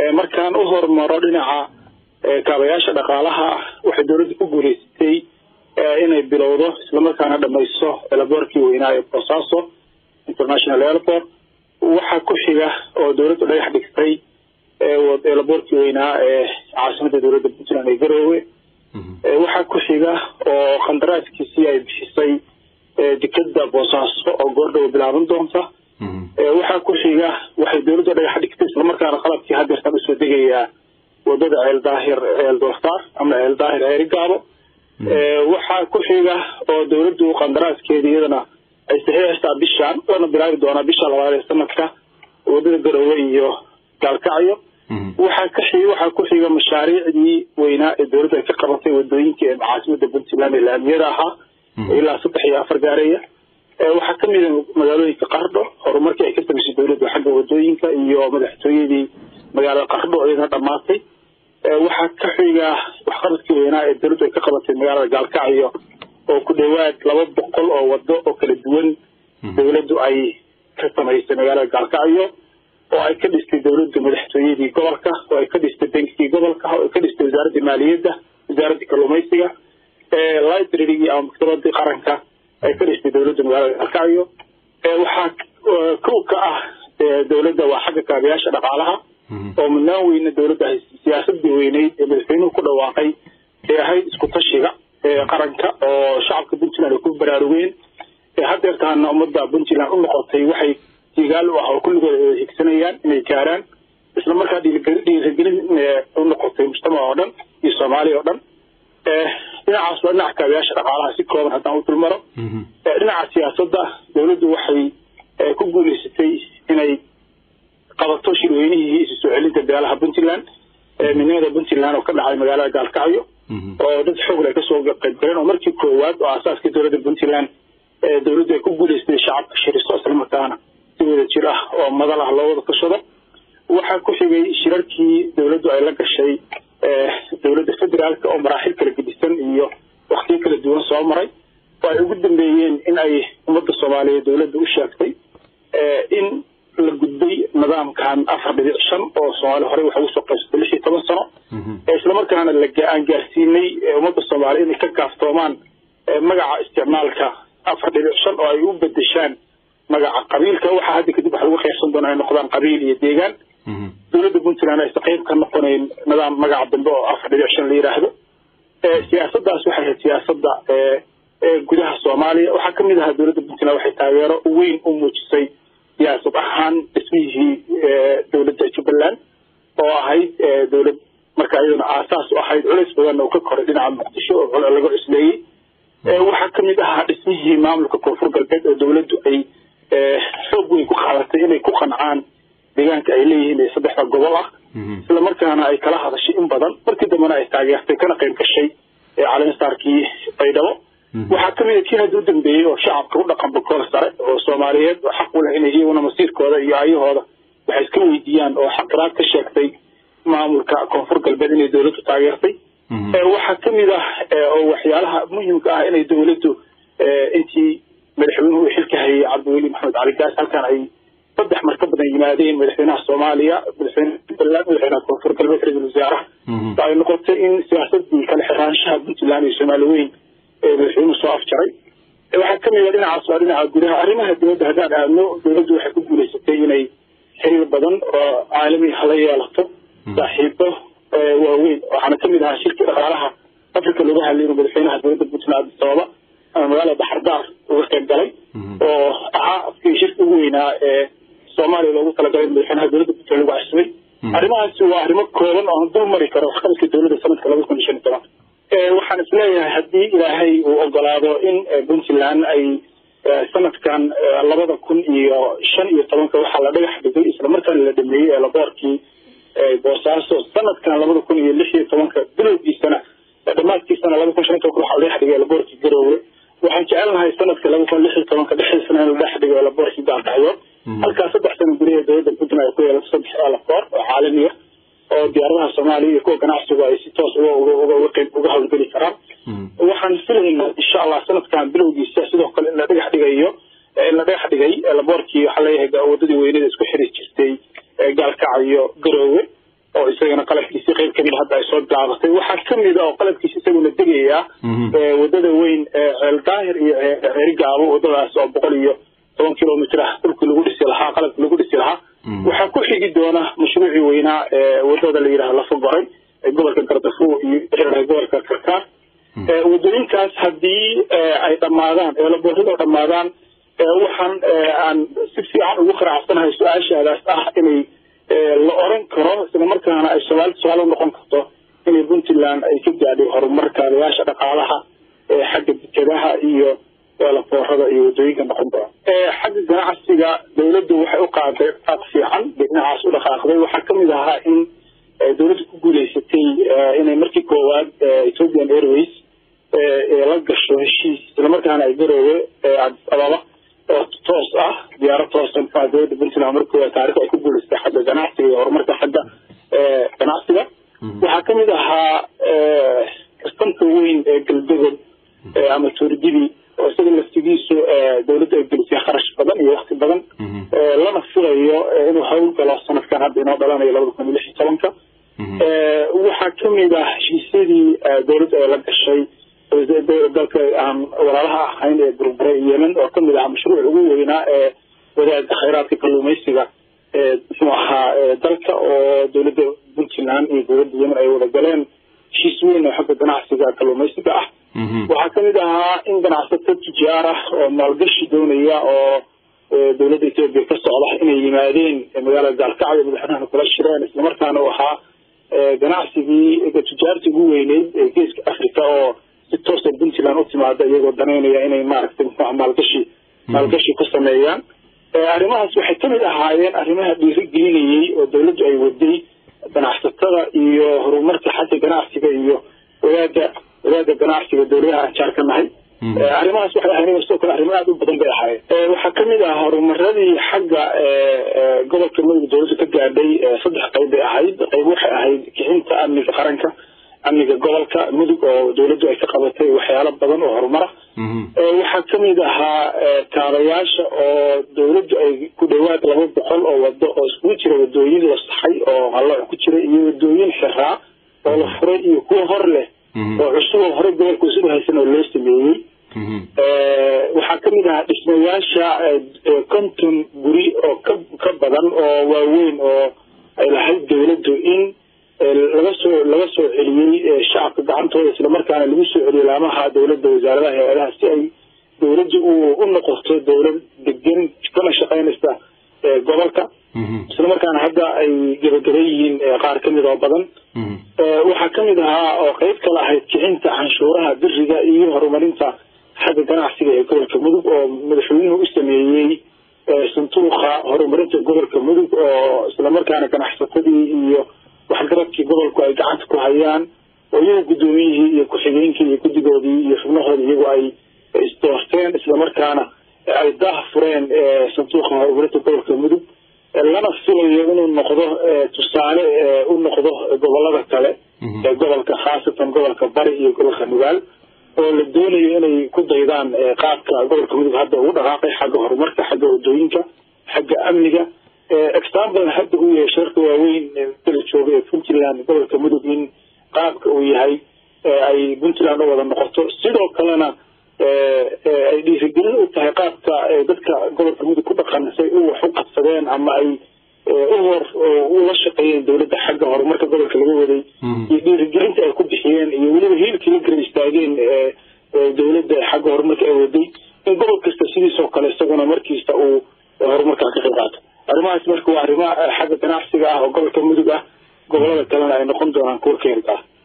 markaan u hormaro dhinaca kaabayaasha dhaqaalaha waxay dowladda ku guuleysatay inay bilowdo islamarkaana dhamayso elaboorkii weynaa ee boosaaso international airport waxaa ku xiga oo dowladdu dhagax dhigtay elaboorkii weynaa ee caasimada dowladda puntland ee garoowe waxaa ku xiga oo qandaraaskiisii ay bixisay dekeda boosaaso oo goordhow bilaaban doonta waxaa ku xiga waxay dowladdu dhagax dhigtay islamarkaana qalabkii hadeertan usoo degayaa wadada ceel daahir ceel doortaar ama ceel daahir ceerigaabo waxaa ku xiga oo dowladdu qandaraaskeeda iyadana ay saxiixaysaa bishaan lana bilaabi doonaa bisha labaad ee sanadka wadada garoowe iyo gaalkacyo waxaa ka xig waxaa ku xiga mashaariicdii weynaa ee dowladdu ay ka qabatay wadooyinka ee caasimada puntland ee laamiyada ahaa ilaa saddex iyo afar gaareeya waxaa kamid a magaalooyinka qardho horumarkii ay ka samaysay dowladdu xagga wadooyinka iyo madaxtooyadii magaalada qardho iyadana dhamaatay waxaa ka xiga waxqabadkii weynaa ee dowladdu ay ka qabatay magaalada gaalkacyo oo ku dhowaad laba boqol oo wado oo kala duwan dowladdu ay ka samaysay magaalada gaalkacyo oo ay ka dhistay dowladdu madaxtooyadii gobolka oo ay ka dhistay bankigii gobolka oo ay ka dhistay wasaaradda maaliyadda wasaaradda kalluumaysiga librarygii ama maktabadii qaranka ay ka dhistay dowladda magaalada gaalkacyo waxaa kow ka ah dowladda waa xagga kaabayaasha dhaqaalaha oo mudnaan weyne dowladda siyaasadii weyneyd ee madaxweynuhu ku dhawaaqay ee ahayd isku tashiga qaranka oo shacabka puntland ay ku baraarugeen hadeertaana ummadda puntland u noqotay waxay digaal u ah oo kulligooda ay higsanayaan inay gaaraan isla markaa dhiirigelin u noqotay mujtamac oo dhan iyo soomaaliya oo dhan dhinacaas waa dhinaca kaabayaasha dhaqaalaha si kooban haddaan u dulmaro dhinaca siyaasadda dowladdu waxay ku guuleysatay inay qabato shirweynihii isu soo celinta beelaha puntland midnimada puntland oo ka dhacay magaalada gaalkacyo oo dad xoog leh kasoo qayb galeen oo markii koowaad oo aasaaskii dowladda puntland dowladdu ay ku guuleysatay shacabka shiriso islamarkaana si wada jir ah oo madal ah loo wada tashado waxaa ku xigay shirarkii dowladdu ay la gashay dowladda federaalka oo maraaxil kala gedisan iyo waktiyo kala duwan soo maray oo ay ugu dambeeyeen in ay ummadda soomaaliyeed dowladda u sheegtay in la gudbay nidaamkan afar dhibic shan oo soomaali horey waxa ugu soo qaybsatay lix iyo toban sano islamarkaana aan gaarsiinay ummadda soomaaliya inay ka kaaftoomaan magaca isticmaalka afar dhibic shan oo ay u bedeshaan magaca qabiilka waxaa hadda kadib waxa lagu qaybsan doona ay noqdaan qabiil iyo deegaan dowladda puntland aysa qayb ka noqonayn nidaam magaca dambe oo afar dhibic shan la yidhaahdo siyaasadaas waxay ahayd siyaasada gudaha soomaaliya waxaa kamid ahaa dowladda puntland waxay taageero weyn u muujisay siyaasad ahaan dhismihii dowladda jubbaland oo ahayd dowlad marka iyadana aasaas u ahayd culays badanna uu ka koray dhinaca muqdisho oo laga cusleeyey waxaa kamid ahaa dhismihii maamulka koonfur galbeed oo dowladdu ay xoog weyn ku qaadatay inay ku qancaan deegaanka ay leeyihiin ee saddexda gobol ah isla markaana ay kala hadashay in badan markii dambena ay taageertay kana qayb gashay calimasaarkii baydhabo waxaa kamid a kii hadda u dambeeyey oo shacabka u dhaqan bakool sare oo soomaaliyeed oo xaq u leh inay iyaguna masiirkooda iyo ayahooda waxay iska weydiiyaan oo xaqiraad ka sheegtay maamulka koonfur galbeed inay dowladdu taageertay waxaa kamid ah oo waxyaalaha muhimka ah inay dowladdu intii madaxweynuhu uu xilka hayay cabdiweli maxamed cali gaas halkan ay saddex mar ka badan yimaadeen madaxweynaha soomaaliya madaxweyne puntland madaxweynaha koonfur galbeed ra-iisul wasaaraha ay noqotay in siyaasadii kala xiraanshaha puntland iyo soomaali weyn madaxweynuhu soo afjaray waxaa kamid a dhinacaas waa dhinaca gudaha arrimaha dowladda haddaan aadno dowladdu waxay ku guuleysatay inay xiriir badan oo caalami hala yeelato saaxiibo waaweyn waxaana kamid ahaa shirkii dhaqaalaha africa lagu hadlay inuu madaxweynaha dowladda puntland sababa ama magaalada baxardaar uga qayb galay oo ahaa afkii shirki ugu weynaa ee soomaaliya loogu talagalay in madaxweynaha dowladda puntland lagu casbay arrimahaasi waa arrimo kooban oo aan dul mari karo waxqabadka dowladda sanadka laba kun iyo shan iyo toban waxaan isleeyahay haddii ilaahay uu ogolaado in puntland ay sanadkan labada kun iyo shan iyo tobanka waxaa la dhagax dhigay islamarkaana la dhameeyey eelaboorkii boosaaso sanadkan labada kun iyo lix iyo tobanka bilowgiisana dhamaadkiisana laba kun shan iyo tobanka waxaa la dhex dhigay eelaboorkii garoowe waxaan jecelnahay sanadka laba kun lix iyo tobanka dhexdiisana in la dhex dhigo eelaboorkii gaalkacyo halkaa saddex sano gudaheed dowladda puntland ay ku yeelato saddex eelaboor oo caalamiya oo diyaaradaha soomaaliya iyo kuwa ganacsigu ay si toos uga hawlgeli karaan waxaan filaynaa insha allah sanadkan bilowgiisa sidoo kale in la dhagax dhigayo in la dhagax dhigay laboorkii waxaa leeyahay wadadii weynada isku xiri jirtay gaalkacyo garoowe oo isagana qalabkiisi qayb kamid hadda ay soo bilaabatay waxaa kamid a oo qalabkiisi isaguna degaya wadada weyn ceel daahir iyo ceeri gaabo wadadaas oo boqol iyo toban kilomitr ah dhulkii lagu dhisi lahaa qalabkii lagu dhisi lahaa waxaa ku xigi doona mashruucii weynaa wadada la yidhaha lafa goray ee gobolka gardafu iyo gobolka karkaar wadooyinkaas haddii ay dhammaadaan eelaboorada dhammaadaan waxaan aan si fiican ugu qaracsanahay su-aashaadaas ah inay la oran karo isla markaana ay somaali tusaale noqon karto inay puntland ay ka gaadhay horumar kaabayaasha dhaqaalaha xagga dekadaha iyo eelaboorada iyo wadooyinka noqon doona xagga ganacsiga dawladdu waxay u qaaday qaad fiican dhinacaas u dhaqaaqday waxaa kamid ahaa in dawladda ku guuleysatay inay markii koowaad ethiopian airways la gasho heshiis islamarkaana ay garoowe adis ababa oo toos ah diyaaro toosa muxua dawladda puntland markii taarikh ay ku guuleysatay xagga ganacsiga iyo horumarka xagga ganacsiga waxaa kamid ahaa kastamka weyn ee galbegob ama tuurgidi oo isaga laftigiisu dawladda ay gelisay kharash badan iyo wakti badan lana filayo inuu hawl galo sanadkan hadda inoo dhalanayo labada kun iyo lix iyo tobanka waxaa kamid ah heshiisyadii dawladda ay la gashay dalka aan walaalaha ahayn ee burbure yemen oo kamid ahaa mashruuc ugu weynaa ee wadaada khayraadka kalluumaysiga muxuu ahaa dalka oo dawladda puntland iyo dawladda yemen ay wada galeen heshiis weyn oo xagga ganacsiga kalluumaysiga ah waxaa kamid ahaa in ganacsato tijaar ah oo maalgashi doonaya oo dawladda etoobiya ka socda inay yimaadeen magaalada gaalkacyo madaxweynaha kula shireen islamarkaana u ahaa ganacsigii tijaartii ugu weyneyd ee geeska africa oo si toosa puntland u timaada iyagoo danaynaya inay maaragtay muxua maalgashi maalgashi ku sameeyaan arrimahaas waxay kamid ahaayeen arrimaha dhiirigelinayey oo dawladdu ay waday ganacsatada iyo horumarka xagga ganacsiga iyo wadaada wadaada ganacsiga dawladaha aan jaar ka nahay arrimahaas waxay ahayn sidoo kale arrimo aada u badan bay ahaayeen waxaa kamid ah horumaradii xagga gobolka mudug dawladdu ka gaadhay saddex qayb bay ahayd qayb waxay ahayd kicinta amniga qaranka amniga gobolka mudug oo dawladdu ay ka qabatay waxyaalo badan oo horumara waxaa kamid ahaa kaabayaasha oo dawladdu ay ku dhawaad laba boqol oo wado oo iskugu jira wadooyin la saxay oo hallooc ku jira iyo wadooyin xiraa oo la furay iyo kuwa hor leh oo cusub oo hore gobolka usugu haysan oo loo sameeyey waxaa kamid ahaa dhismayaasha konton guri oo ka ka badan oo waaweyn oo ay lahayd dawladdu in laga soo laga soo celiyey shacabka gacantooda islamarkaana lagu soo celiyey laamaha dawladda wasaaradaha hay-adaha si ay dawladdu u u noqoto dawlad degan kana shaqeynaysa gobolka islamarkaana hadda ay gabagaban yihiin qaar kamid oo badan waxaa kamid ahaa oo qeyb kale ahayd kicinta canshuuraha biriga iyo horumarinta xagga ganacsiga ee gobolka mudug oo madaxweynuhu u sameeyey santuuqa horumarinta gobolka mudug oo islamarkaana ganacsatadii iyo waxgaradkii gobolku ay gacanta ku hayaan oo iyagu guddoomiyihii iyo ku-xigeenkii iyo guddigoodii iyo xubnahoodii iyagu ay isdoorteen islamarkaana ay daah fureen sanduuqa horumarinta gobolka mudug lana filayo inuu noqdo tusaale u noqdo gobolada kale ee gobolka khaasatan gobolka bari iyo gobolka nugaal oo la doonayo inay ku daydaan qaabka gobolka mudug hadda ugu dhaqaaqay xagga horumarka xagga wadooyinka xagga amniga example hadda uu yahay sharka waaweyn dala jooga ee puntland gobolka mudug in qaabka uu yahay ay puntland u wada noqoto sidoo kalena ay dhiirigelin u tahay qaabka dadka gobolka mudug ku dhaqan say u wax u qabsadeen ama ay u hor ula shaqeeyeen dawladda xagga horumarka gobolka laga waday iyo dhiirigelinta ay ku bixiyeen iyo weliba hiilkii la gara istaageen dawladda xagga horumarka ay waday in gobol kasta sidiisoo kale isaguna markiista uu horumarkaa ka qayb qaato arrimahaas marka waa arrimo xagga ganacsiga ah oo gobolka mudug ah gobolada kalena ay noqon doonaan kuwa keenta ah